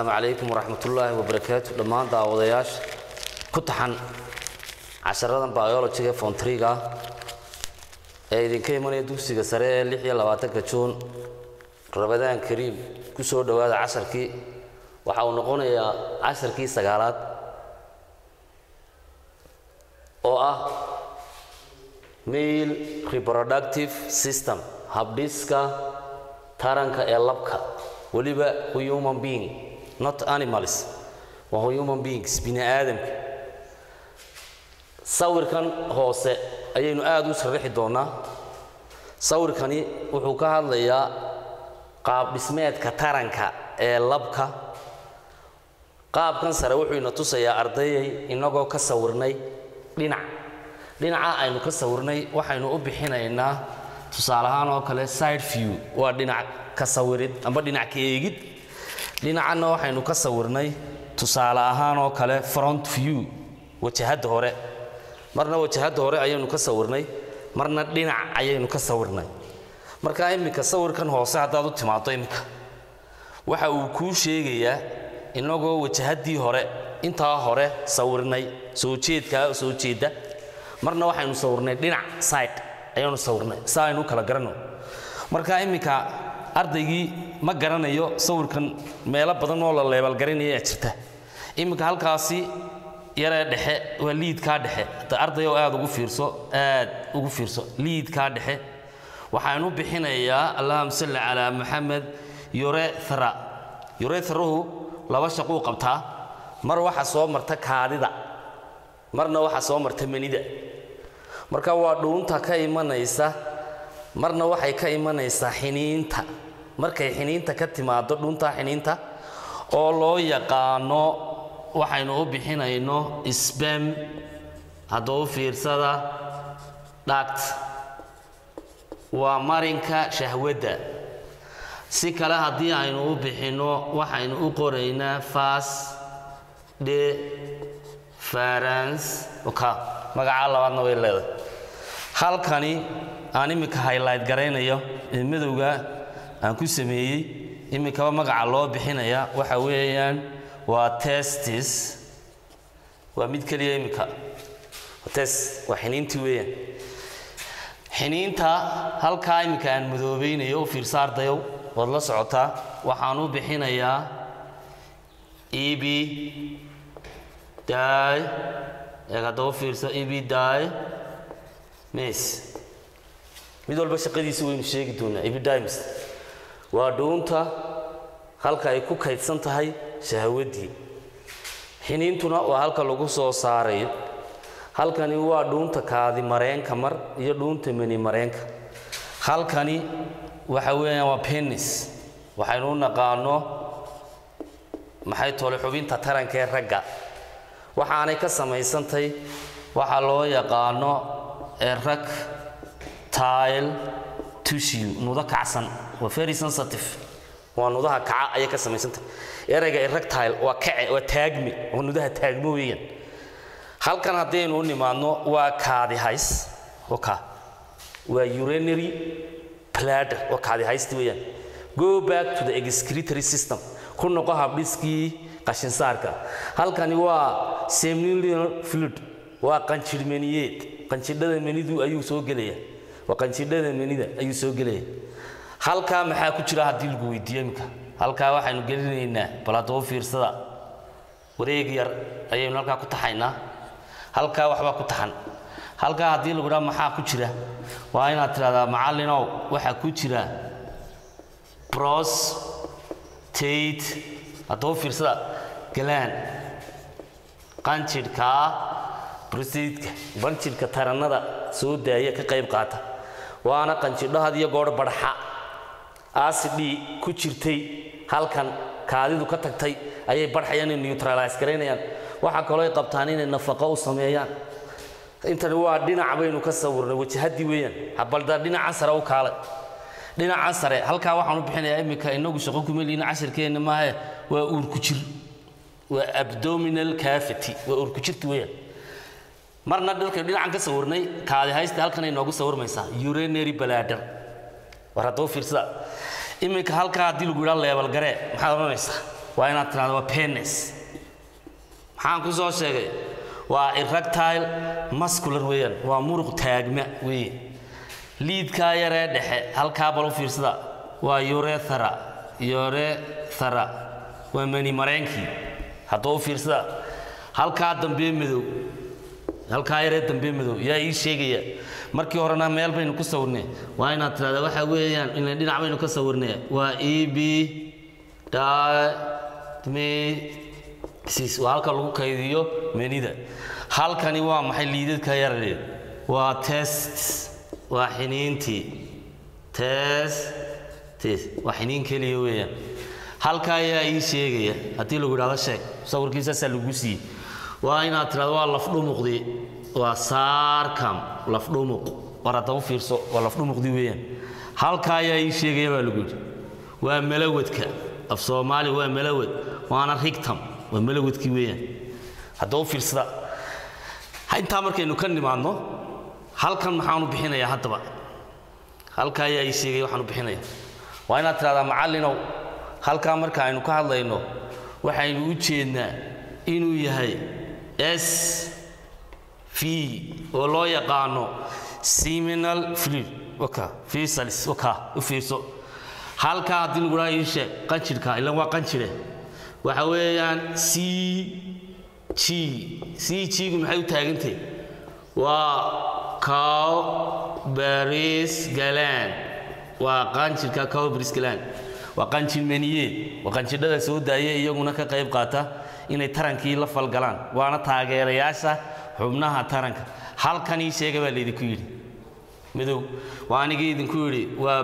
asalaamu calaykum waraxmatullaahi wabarakaatu dhammaan daawadayaasha ku taxan casharadan biologiga fontriga ah ee idinka imanaya dugsiga sare ee lix iyo labaatanka juun rabadaan kariim ku soo dhowaada casharkii waxa uu noqonayaa casharkii sagaalaad oo ah male reproductive system habdhiska taranka ee labka weliba human being not animals waa human beings bini aadamka sawirkan hoose ayaynu aada u sharaxi doonaa sawirkani wuxuu ka hadlayaa qaab dhismeedka taranka ee labka qaabkan sare wuxuu ina tusayaa ardayay inagoo ka sawirnay dhinac dhinaca aynu ka sawirnay waxaynu u bixinaynaa tusaale ahaan oo kale side view waa dhinac ka sawirid amba dhinac ka eegid dhinacanna waxaynu ka sawirnay tusaale ahaan oo kale front view wajahadda hore marna wajahadda hore ayaynu ka sawirnay marna dhinac ayaynu ka sawirnay marka iminka sawirkan hoose haddaad u timaado iminka waxa uu kuu sheegayaa inagoo wajahaddii hore intaa hore sawirnay soo jeedkaa soo jeedda marna waxaynu sawirnay dhinac side ayaanu sawirnay si aynu u kala garanno marka iminka ardaygii ma garanayo sawirkan meelo badan oo la leebalgarinaya jirta iminka halkaasi yaree dhexe waa liidkaa dhexe da ardayow aad ugu fiirso aad ugu fiirso liidkaa dhexe waxaanu bixinayaa allahuma salli calaa maxamed yorethra yorethrahu laba shaquu qabtaa mar waxa soo marta kaadida marna waxa soo marta manida marka waa dhuunta ka imanaysa marna waxay ka imanaysaa xiniinta markay xiniinta ka timaado dhuuntaa xiniinta oo loo yaqaano waxaynu u bixinayno sbam hadduu fiirsada dhagt waa marinka shahwadda si kale haddii aynu u bixinno waxaynu u qoraynaa fas de farans ka magacaa labaadna way leedahay halkani aan iminka highlight garaynayo ee madowga aan ku sameeyey iminkaba magaca loo bixinaya waxa weeyaan waa testis waa mid keliya iminka tes waa xiniintii weeyaan xiniinta halkaa iminka aan madoobeynayo u fiirsa ardayow waad la socotaa waxaan u bixinayaa ebi daay eeg hadda u fiirso ebi daay mes mid walba shaqadiisa waynu sheegi doonaa ebidimes waa dhuunta halka ay ku kaydsan tahay shahwaddii xiniintuna waa halka lagu soo saarayo halkani waa dhuunta kaadi mareenka mar iyo dhuunta meni mareenka halkani waxa weeyaan waa penis waxaynu u naqaano maxay tole xubinta taranka ee ragga waxaanay ka samaysantay waxaa loo yaqaano erag tile tissue nudo kacsan waa very sensitive waa nudaha kaca ayay ka samaysantay erayga erectile waa kace waa taagmi waa nudaha taagmo weeyaan halkan haddaynu u nimaadno waa kaadi hays oka waa urinary bladder waa kaadi haysti weeyaan go back to the excretory system ku noqo habdhiskii qashinsaarka halkani waa seminal fluid waa qanjidh meniyeed qanjidhada menidu ayuu soo gelaya waa qanjidhada menida ayuu soo gelaya halkaa maxaa ku jira haddii lagu weydiiyo iminka halkaa waxaynu gelinaynaa bal haddaba fiirsada wareeg yar ayaynu halkaa ku taxaynaa halkaa waxbaa ku taxan halkaa haddii lagu dhaha maxaa ku jira waa inaad tidhahdaa macallinow waxaa ku jira prostate haddaba fiirsada galaan qanjidhkaa brostateka qanjidhka tarannada soo daaya ka qayb qaata waana qanjidho had iyo goor badhaxa acidii ku jirtay halkan kaadidu ka tagtay ayay badhxayaan inay neutralize garaynayaan waxaa kaloo ay qabtaan inay nafaqo u sameeyaan intani waa dhinac baynu ka sawirnay wajahaddii weeyaan habalda dhinacan sare u kaalay dhinacan sare halkaa waxaan u bixinayaa iminka inagu shaqo kuma liina cashirkeenna maahe waa uurku jir waa abdominal cavity waa uurku jirti weeyaan marna dhalkay dhinacan ka sawirnay kaadi haysta halkan ay noogu sawirmaysaa urinary bladder war haddaba fiirsada iminka halkaa haddii lagu yidhaa leebal garee maxaad odhanaysaa waa inaad tirahdo waa penis maxaan ku soo sheegay waa erectile muscular weeyaan waa muruq taagma weeye liidkaa yaree dhexe halkaa bal u fiirsada waa urethra urethra waa mani mareenkii haddoo u fiirsada halkaa dambe madow halkaa yaree dambe madow yaa ii sheegaya markii horena meel baynu ku sawirnay waa inaad tirahdaa waxa weeyaan ina dhinac baynu ka sawirnay waa e b dimesis waa halka lagu kaydiyo menida halkani waa maxay liidadka yarare waa test waa xiniintii testis waa xiniin keliya weeyaan halka ayaa ii sheegaya haddii lagu idhahdo sheeg sawirkiisaasaa lagu siiyey waa inaad tirahdo waa lafdhumuqdii waa saarkam lafdhumuq war hadda u fiirso waa lafdhumuqdii weeyaan halka ayaa ii sheegaya baa lagu yidhi waa malawadka af soomaali waa malawad waana rigtam waa malawadkii weeyaan hadda u fiirsada intaa markaynu ka nimaadno halkan maxaanu bixinayaa haddaba halka ayaa ii sheegaya waxaanu bixinaya waa inaad tidhahdaa macallinow halkaa marka aynu ka hadlayno waxaynu u jeednaa inuu yahay s v oo loo yaqaano seminal fluid waka fisalis waka u fiirso halkaa haddii lagu dhaha ii sheeg qanjirhka ilan waa qanjire waxa weeyaan c g c g-gu maxay u taagantay waa cow baris galan waa qanjirka cow baris galan waa qanjir maniyeed waa qanjidhada soo daaya iyaguna ka qayb qaata inay tarankii la falgalaan waana taageerayaasha xubnaha taranka halkan ii sheega baa laydinku yidhi madow waa anigii idinku yidhi waa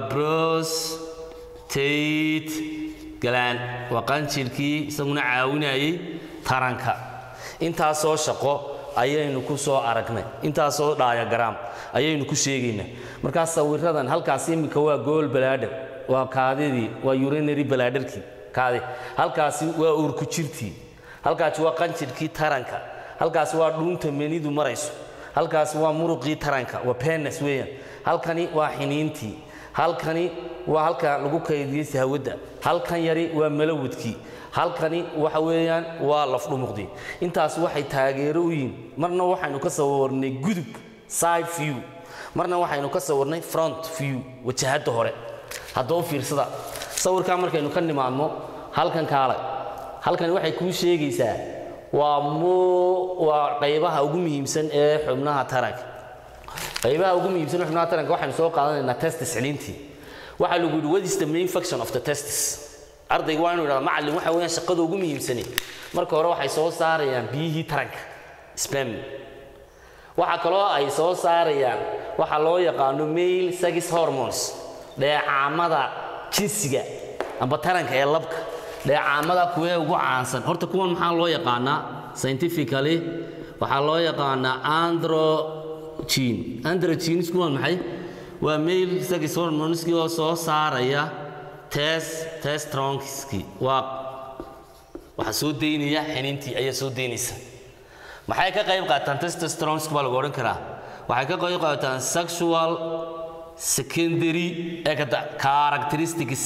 prostate galaan waa qanjirkii isaguna caawinayay taranka intaasoo shaqo ayaynu ku soo aragnay intaasoo dhaayagaraam ayaynu ku sheegaynaa markaas sawiradan halkaas iminka waa gool balaadhar waa kaadidii waa urinary balaadharkii kaadi halkaasi waa uurku jirtii halkaasi waa qanjirkii taranka halkaasi waa dhuunta menidu marayso halkaasi waa muruqii taranka waa penis weeyaan halkani waa xiniintii halkani waa halka lagu kaydiyey sahwadda halkan yari waa malawadkii halkani waxa weeyaan waa lafdhumuqdii intaas waxay taageero u yihiin marna waxaynu ka sawirnay gudub side view marna waxaynu ka sawirnay front view wajahadda hore haddoo fiirsada sawirkaa markaynu ka nimaadno halkan kaale halkani waxay kuu sheegaysaa waa mu waa qaybaha ugu muhiimsan ee xubnaha taranka qaybaha ugu muhiimsan ee xubnaha taranka waxaynu soo qaadanaynaa testis xiliintii waxaa lagu yidhi what is the main function of the testis ardaygu waa inuu idhahda macallin waxa weeyaan shaqada ugu muhiimsani marka hore waxay soo saarayaan biyihii taranka spam waxaa kaloo ay soo saarayaan waxa loo yaqaano male sex hormones dheecaamada jinsiga amba taranka ee labka dheecaamada kuwee ugu caansan horta kuwan maxaa loo yaqaanaa scientifically waxaa loo yaqaanaa androgen androgenes kuwan maxay waa male sex hormoneski oo soo saaraya tes testronski waa waxaa soo daynaya xiniintii ayaa soo daynaysa maxay ka qayb qaataan testosteronski baa lagu odhan karaa waxay ka qayb qaataan sexual secondary characteristics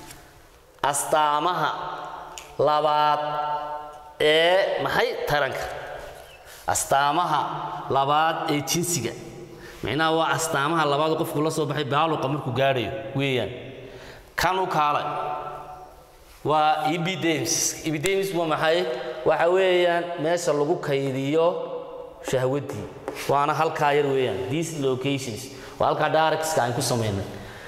astaamaha labaad ee maxay taranka astaamaha labaad ee jinsiga micnaha waa astaamaha labaad qofku la soo baxay baaluqa markuu gaadhayo weeyaan kan u kaalay waa epidemis epidemis waa maxay waxa weeyaan meesha lagu kaydiyo shahwaddii waana halkaa yar weeyaan these locations waa halkaa directska aan ku samaynay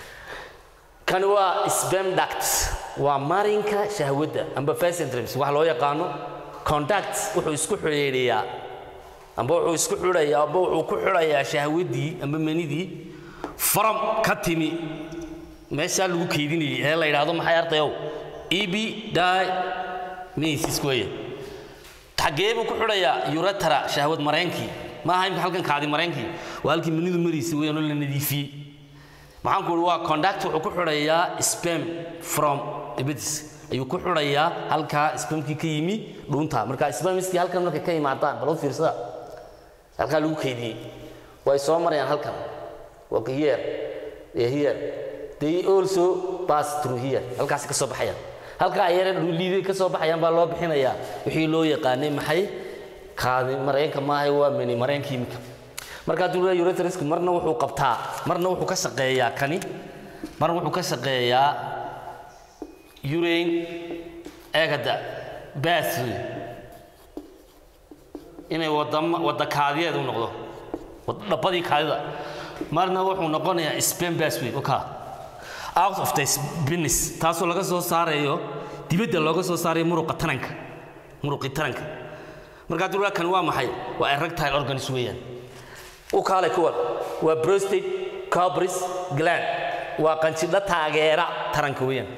kani waa spam ducts waa marinka shahwadda amba facentrims wax loo yaqaano conduct wuxuu isku xidhiidhiyaa amba wuxuu isku xidhayaa amba wuxuu ku xidhayaa shahwaddii amba manidii from ka timi meeshaa lagu keydinayay ee la yidhaahdo maxay ardayow ebi di mesis weeye xaggee buu ku xidhayaa uretara shahwad mareenkii ma aha imka halkan kaadi mareenkii waa halkii manidu maraysa weeyaan oo la nadiifiyey maxaan ku uhi waa conduct wuxuu ku xidhayaa spam from ibadis ayuu ku xidhayaa halkaa spamkii ka yimi dhuunta marka spamiskii halkan markay ka yimaadaan bal u fiirsada halkaa lagu keydiyey way soo marayaan halkan waa here here they also pass through here halkaasi ka soo baxayaan halkaa yare dhuuliiday ka soo baxayaan baa loo bixinayaa wixii loo yaqaanay maxay kaadi mareenka maaha waa meni mareenka imika marka hadduu leeyahay urethrisku marna wuxuu qabtaa marna wuxuu ka shaqeeyaa kani marna wuxuu ka shaqeeyaa urane eegada bathway inay wadama wada kaadiyeed u noqdo dhabbadii kaadida marna wuxuu noqonayaa spen bathway okay out of the business taasoo laga soo saarayo dibadda looga soo saarayo muruqa taranka muruqi taranka markaa dulaa kan waa maxay waa erectile organs weeyaan u kaalay kuwan waa prostate cobris gland waa qanjidho taageera taranka weeyaan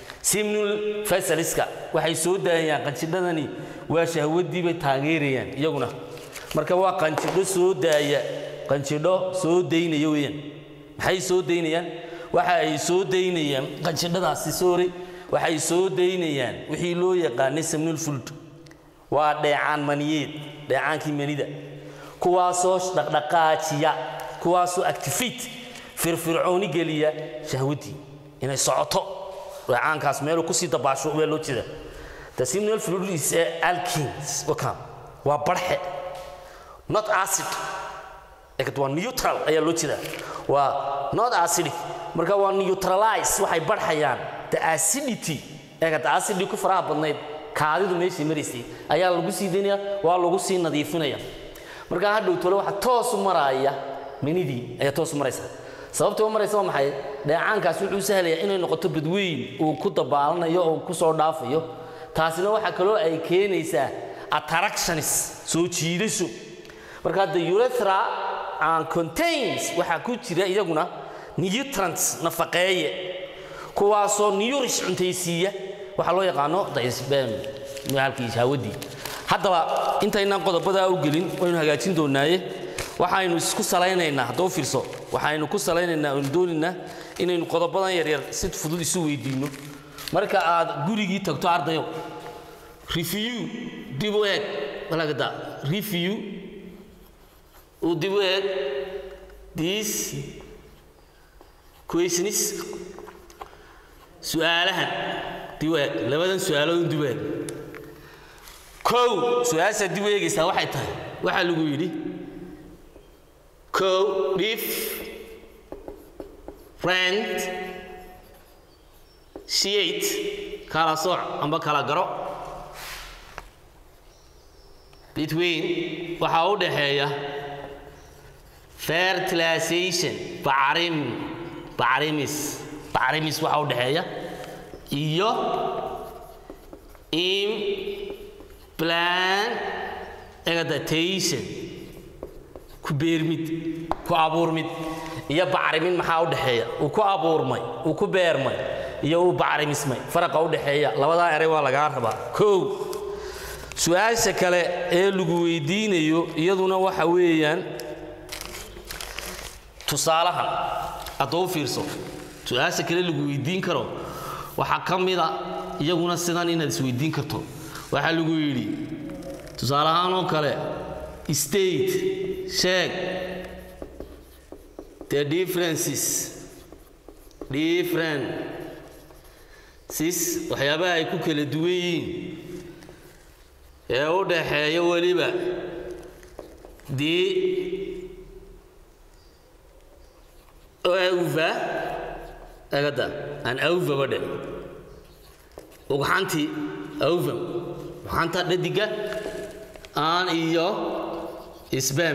simnul fasaliska waxay soo daayaan qanjidhadani waa shahwadii bay taageerayaan iyaguna marka waa qanjidho soo daaya qanjidho soo daynaya weeyaan maxay soo daynayaan waxa ay soo daynayaan qanjidhadaasi soore waxay soo daynayaan wixii loo yaqaanay samnul fuld waa dheecaan maniyeed dheecaankii manida kuwaasoo dhaqdhaqaajiya kuwaasoo activate firfircooni geliya shahwadii inay socoto dheecaankaas meeluu kusii dabaasho baa loo jeeda the seminal fluid is a alkins wakam waa barxe not acid ekad waa neutral ayaa loo jeedaa waa not acidic marka waa neutralize waxay barxayaan the acidity ekad acidity ku faraha badnayd kaadidu meeshii maraysay ayaa lagu sii daynaya waa lagu sii nadiifinaya markaa hadhow tole waxa toos u maraaya minidii ayaa toos u maraysa sababta u maraysa waa maxay dheecaankaas wuxuu sahlayaa inay noqoto badweyn uu ku dabaalanayo oo ku soo dhaafayo taasina waxaa kaloo ay keenaysaa attractionis soo jiidasho marka the urethra and contains waxaa ku jira iyaguna nutrients nafaqeeye kuwaasoo nurish cuntaysiiya waxaa loo yaqaano daisbem halkii shaawadii haddaba intaynaan qodobadaa u gelin waynu hagaajin doonaaye waxaynu isku salaynaynaa haddoo fiirso waxaynu ku salaynaynaa aynu doonaynaa inaynu qodobadan yaryar si fudud isu weydiinno marka aad gurigii tagto ardayo review dib u eeg walagada review uu dib u eeg these questions su-aalahan dib u eeg labadan su-aalood dib u eeg kow su-aasha dib u eegaysaa waxay tahay waxaa lagu yidhi kow dhif rent shiate kala sooc amba kala garo between waxaa u dhaxeeya fertilization bacrim bacrimis bacrimis waxaa u dhaxeeya iyo implantation ku beermid ku abuurmid iyo bacrimin maxaa u dhaxeeya uu ku abuurmay uu ku beermay iyo uu bacrimismay faraqa u dhaxeeya labadaa eray waa lagaa rabaa kow su-aasha kale ee lagu weydiinayo iyaduna waxa weeyaan tusaalahan hadduu fiirso su-aasha kale lagu weydiin karo waxaa ka mida iyaguna sidan inaad isweydiin karto waxaa lagu yidhi tusaale ahaan oo kale state sheeg the differences differences waxyaabaha ay ku kala duwan yihiin ee u dhaxeeya weliba the auva agada aan auva badhe ugxantii auva ugxanta dhadiga aan iyo sbam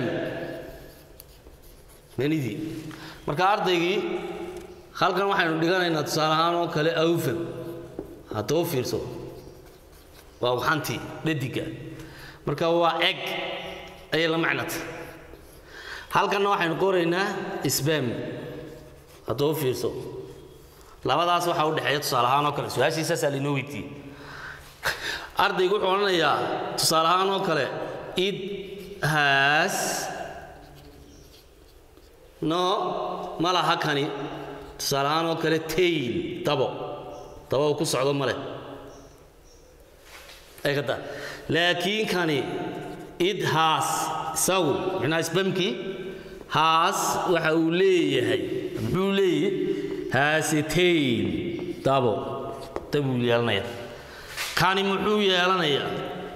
manidii marka ardaygii halkan waxaynu dhiganaynaa tusaale ahaan oo kale awfam hadduu fiirso waa ugxantii dhadiga marka waa eg ayay la macnata halkanna waxaynu qoraynaa sbam hadduu fiirso labadaas waxaa u dhexeeya tusaale ahaan oo kale su-aashiisaasaa lainoo weydiiyey ardaygu wuxuu odhanayaa tusaale ahaan oo kale it has no ma laha kani tusaale ahaan oo kale tail dabo dabo uu ku socdo male eegada laakiin kani it has isagu micnaha isbamkii has waxa uu leeyahay muxuu leeyahay has a tail dabo arday buu yeelanaya kani muxuu yeelanayaa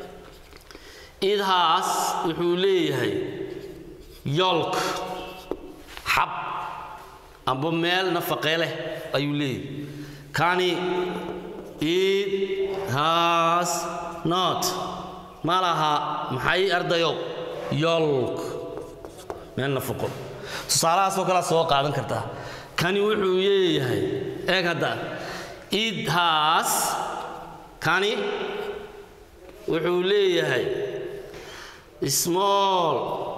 idhaas wuxuu leeyahay yolk xab amba meel nafaqee leh ayuu leeyahay kani id has not ma laha maxay ardayow yolk meel nafaqo tusaalahaasoo kalea soo qaadan kartaa kani wuxuu leeyahay eeg hadda id has kani wuxuu leeyahay small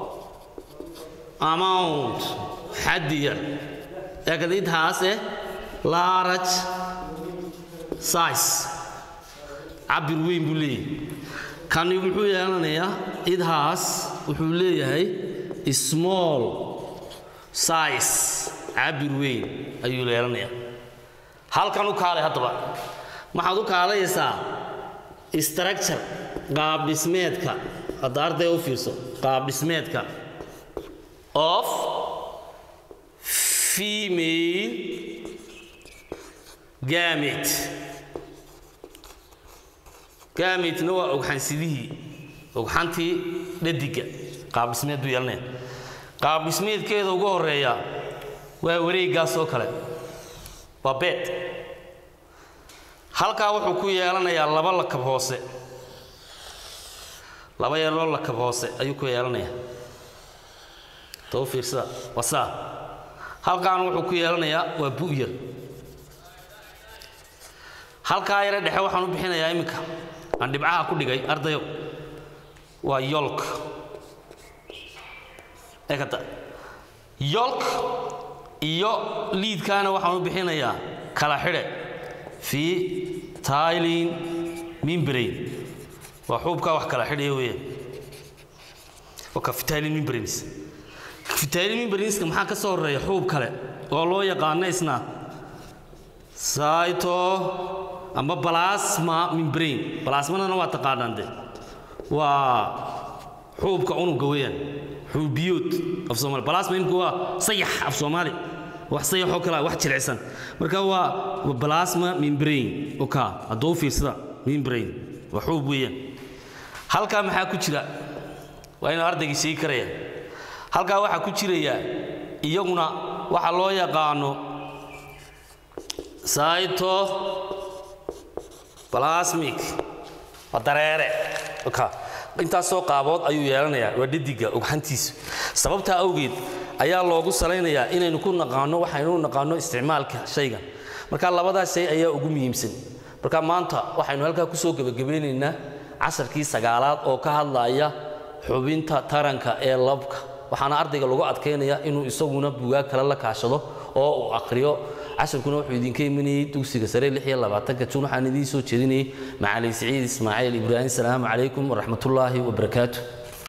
amount xaddi yar eeg hadda id has eh large size cabir weyn buu leeyahay kani muxuu yeelanayaa idhaas wuxuu leeyahay small size cabir weyn ayuu yeelanayaa halkan u kaalay haddaba waxaad u kaalayaysaa structure qaab dhismeedka hadda arday u fiirso qaab dhismeedka of female gamit gamitna waa ogxansidihii ogxantii dhadiga qaabdhismeed buu yeelanaya qaabdhismeedkeeda ugu horeeya waa wareeggaas oo kale waa beed halkaa wuxuu ku yeelanayaa laba lakab hoose laba yaroo lakab hoose ayuu ku yeelanayaa tau fiirsada waa saa halkaana wuxuu ku yeelanayaa waa bu'yar halkaa yare dhexe waxaan u bixinayaa iminka aan dhibcaha ku dhigay ardayo waa yolk ekata yolk iyo liidkaana waxaan u bixinayaa kala xidhe fii tailin mimbrain waa xuubkaa wax kala xidhaya weeyaan waa fitailin mimbrains fitailin mimbrainska maxaa ka soo horeeya xuub kale oo loo yaqaano isna saito amba balasma mimbrain balasmanana waa taqaanaan de waa xuubka unuga weeyaan xuubiyood af soomaali balasma imka waa sayax af soomaali wax sayaxoo kale wax jilicsan marka waa balasma mimbrain oka hadduu fiirsada mimbrain waa xuub weeyaan halkaa maxaa ku jira waa inuu ardaygii sheegi karaya halkaa waxaa ku jiraya iyaguna waxa loo yaqaano saito balasmic waa dareere oka intaasoo qaabood ayuu yeelanayaa waa dhadiga ogxantiisa sababtaa awgeed ayaa loogu salaynayaa inaynu ku naqaano waxaynu naqaano isticmaalka shaygan marka labadaas shay ayaa ugu muhiimsan marka maanta waxaynu halkaa kusoo gebagabeynaynaa casharkii sagaalaad oo ka hadlaya xubinta taranka ee labka waxaana ardayga lagu adkaynaya inuu isaguna bugaag kale la kaashado oo uu aqriyo casharkuna wuxuu idinka imanayey dugsiga sare ka jun waxaan idiin soo jeedinayay macalin siciid ismaaciil ibraahim salaamu calaykum waraxmatullaahi wabarakaatu